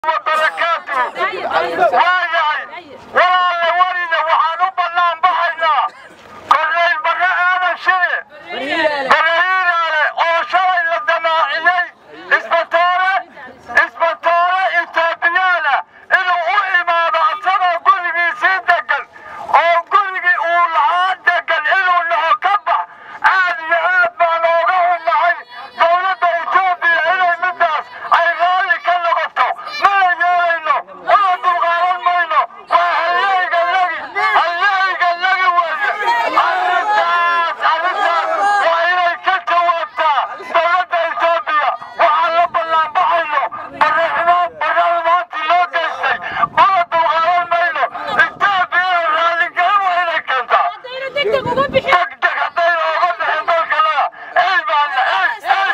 waayahay walaalle welina waxaan u bannaan baxaynaa korneyl barre aadan shire barahiiraale oo shalay la damaaciyey isbatoore isbatoore etoobiyaana inuu u imaado asagoo gurigiisii degan oo gurigii uu lahaa degan inuu naho ka bax aad iyo aad baan ooga hunahay dowladda etoobiya inay middaas ay raalli ka noqoto mana yeelayno mana dulqaadan mayno waa halyayga lagi halyayga lagi weeye arrintaas arrintaas waa inay ka jawaabtaa dowladda etoobiya waxaan la ballaanbaxayno barriximo barraalmaantii loo geystay mana dulqaadan mayno etoobiyana raalligelin waa inay keentaa degdeg haddayna oga bixin dalkanaga ey baana ey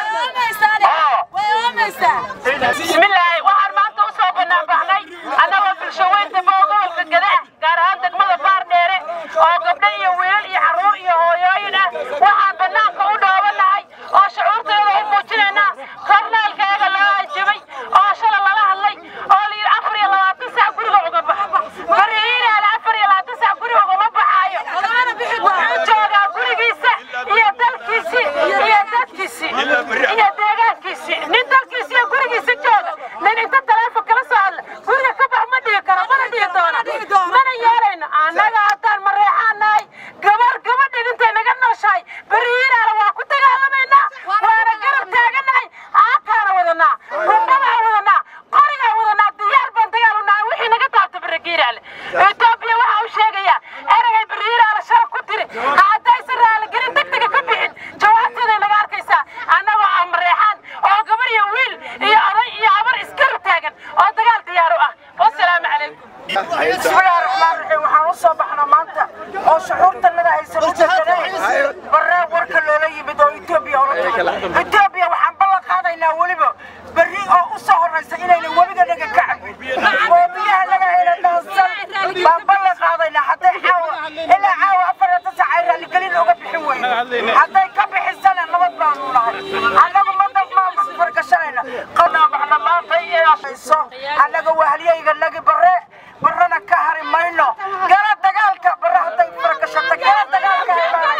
ey bismillaahi waxaan maanta u soo banaanbaxnay annagoo bulshaweynta gobolka gadaah gaar ahaan degmada baardheere oo gabdho iyo wiilal iyo carruur iyo hooyooyin ah waxaan bannaanka u dhoobanahay oo shucuurteeda u muujinaynaa kornaalkeega loo ajabay oo shala lala hadlay oo la yidhi afar iyo labaatan sac guriga uga bax barihiinaale afar iyo labaatan sac guriga ugama baxaayo wuxuu joogaa gurigiisa iyo dalkiisii iyo dadkiisii iyo deegaankiisii nin dalkiisa iyo gurigiisa jooga nin inta taleefon kala soo hadla guriga ka bax ma dhihi karo mana dhihi doono mana yeelayno annaga haddaan mareexaanahay gabar gabadhin intay naga nooshahay berihiinaala waa ku dagaalamaynaa waana garab taaganahay caakaana wadanaa rumbadaan wadanaa qorigaan wadanaa diyaar baan dagaal unahay wixii naga taabta berihiiraale etoobiya waxaa u sheegayaa eragay berihiiraala shalab ku tiri haddaysan raaligelin degdega ka bixin jawaabteeday naga arkaysaa annagoo ah mareexaan oo gabar iyo wiil iyo oday iyo habar isgarab taagan oo dagaal diyaar u ah wasalaamu calaykum bismillaahi raxmaan raxiim waxaan u soo baxnaa maanta oo shucuurtanada aysan u deganayn barree warka loola yimid oo etoobiya ola tahay etoobiya waxaan ballan qaadaynaa weliba berri oo u soo horraysa inayna webiga naga ka cabin oo biyaha naga hela dhaansan baan ballan qaadaynaa hadday caawa ilaa caawa afar iyo tasac ay raaligelin uga bixin weyne hadday ka bixisana nabad baanu nahay annagu madab fargashanayna qanaa baxna maanta iyo annaga waa halyayga nagi barre barrana ka hari mayno gala dagaalka barre hadday fargashato gala dagaalka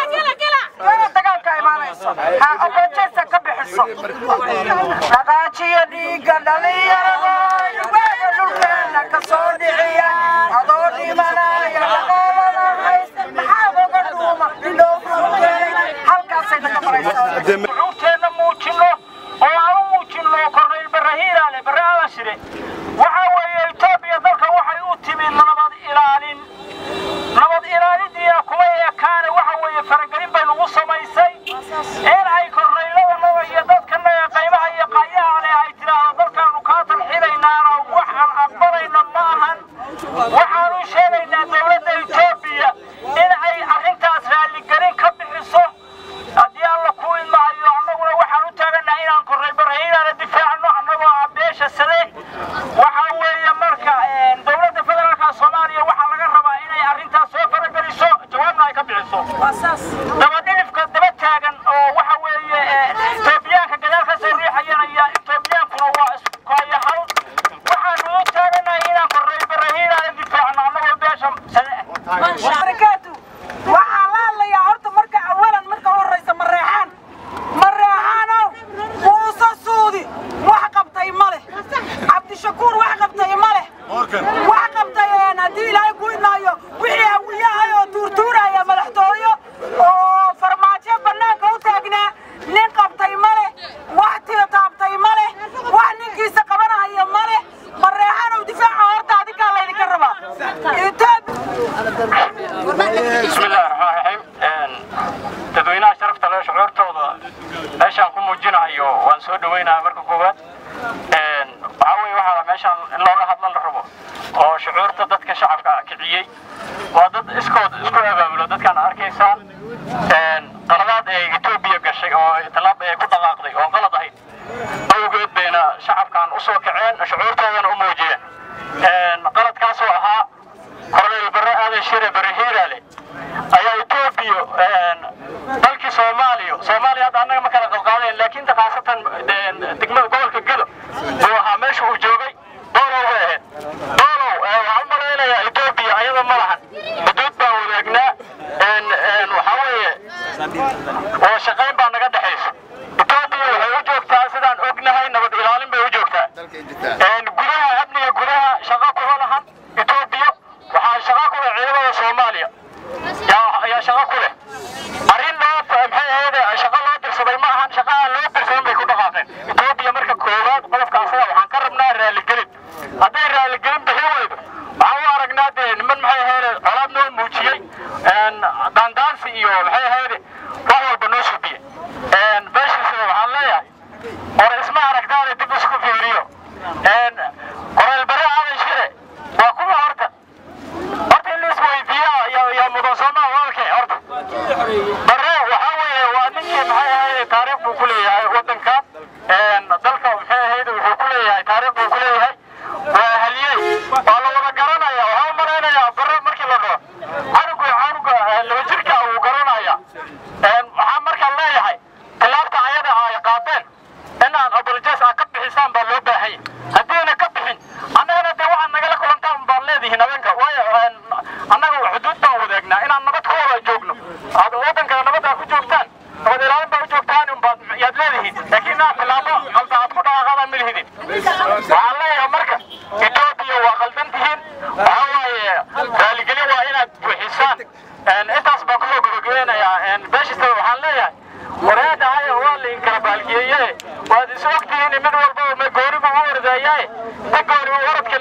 gala dagaalka imaanayso ha ogojeesa ka bixiso dhaqaajiyo dhiigga dhalinyarada waaga dhulkeena ka soo dhiciya adoo dhimanaya dhaqaalada hays maxaad oga dhuuma dhindhoofkeenay halkaasay naga maraysaa shucuurteenna muujinno oo aan u muujinno korneyl barahiiraale barre aadan shire waxaa weeye etoobiya dalka waxay u timid nabad ilaalin nabad ilaalintiina kuma ekaane waxa weeye faragelin bay nagu samaysay in ay korneyladanaga iyo dadkanaga qaybaha iyo qayaha leh ay tidhaahdo dalkaanu kaa tarxilaynaana waxaan aqbalayna ma ahan waxaanu sheegaynaa dowladda etoobiya in ay arrintaas raalligelin ka bixiso haddii alla ku idmaayo annaguna waxaan u taaganaha inaan kornay barahiinaana difaacno annagoo ah beesha sade waxaa weeye marka dowladda federaalka soomaaliya waxaa laga rabaa inay arrintaas soo farageliso jawaabna ay ka bixiso dabadhilifka daba taagan oo waxa weeye etoobiyaanka gadaal ka soo riixayanaya etoobiyaankuna waa iskukayahal waxaanu u taaganahay inaan kornay barahiinaana difaacno annagoo beesha sade ah barakaatu waxaa la hadlayaa horta marka awalan marka u horraysa mareexaan mareexaanow muuse suudi wax qabtay ma leh cabdishakuur wax qabtay ma leh wax qabtay haddii ilaahay ku idmaayo wixii hawiyahay oo tuurtuuraya madaxtooyo oo farmaajo bannaanka u taagnaa nin qabtay ma leh wax taabtay ma leh wax ninkiisa qabanahaya ma leh mareexaanow difaaca horta adinkaa laydinka rabaa بسم الله الرحمن الرحيم dadweynaha sharafta leh shucuurtooda meeshaan ku muujinayo waan soo dhaweynayaa marka koowaad waxaa weeye waxaa meeshaan in looga hadlan la rabo oo shucuurta dadka shacabka kiciyey waa dad iskood isku abaabulo dadkaan arkaysaan qaladaad ay etoobiya gashay oo tallaab ay ku dhaqaaqday oo qalad ahayd awgeed bayna shacabkan u soo kaceen shucuurtoodana u muujiyeen qaladkaasoo ahaa korneyl barre aadan shire barre hiiraale ayaa etoobiya dalkii soomaaliya soomaaliya hadda annaga ma kala qalqaadeen laakiin khaasatan degmada gobolka gedo buu ahaa meesha uu joogay doona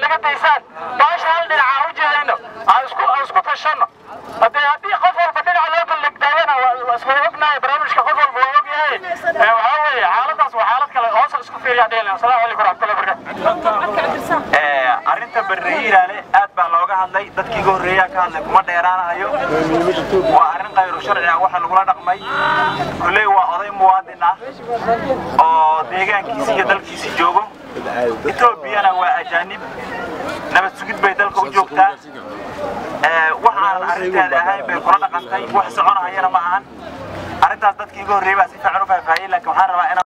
naga daysaan baasha hal dhinaca u jeedayno aan isku aan isku tashanno haddee haddii qof walba dhinaca loo ballegdaayana waa isku ognahay barnaamijka qof walba waa ogyahay waxaa weeye xaaladaas waa xaalad kale hoosa isku fiiriyaa dheelin asalaamu calaykum waraxmatullahi barakatu arrinta barrehiiraale aad baa looga hadlay dadkii ga horreeyaa ka hadlay kuma dheeraanayo waa arrin khayru sharci ah waxa lagula dhaqmay kulley waa oday muwaadin ah oo deegaankiisi iyo dalkiisi joogo etoobiyana waa ajaanib nabad sugid bay dalka u joogtaa waxaan arrinteeda ahayn bay kula dhaqantay wax soconahayana ma ahan arrintaas dadkii iga horreeyay baa si fiican u faahfaahiyey laakiin waxaan rabaa inaan